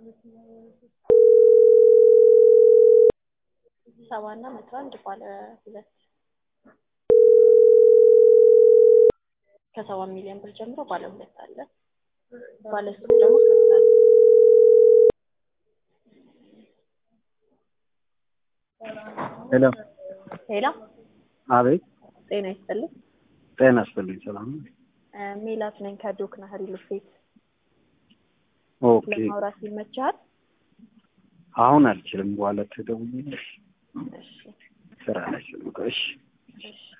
ሰባ እና መቶ አንድ ባለ ሁለት ከሰባ ሚሊዮን ብር ጀምሮ ባለ ሁለት አለ። ባለ ሶስት ደግሞ ከዛ ሄሎ ሌላ አቤት ጤና ይስጥልኝ። ጤና ይስጥልኝ ሰላም ነው እ ሜላት ነኝ ከዶክ ናህሪ ልፌት ኦኬ ለማውራት ይመችሃል? አሁን አልችልም በኋላ ትደውይልሽ እሺ ስራ ላይ ስለሆንኩ እሺ እሺ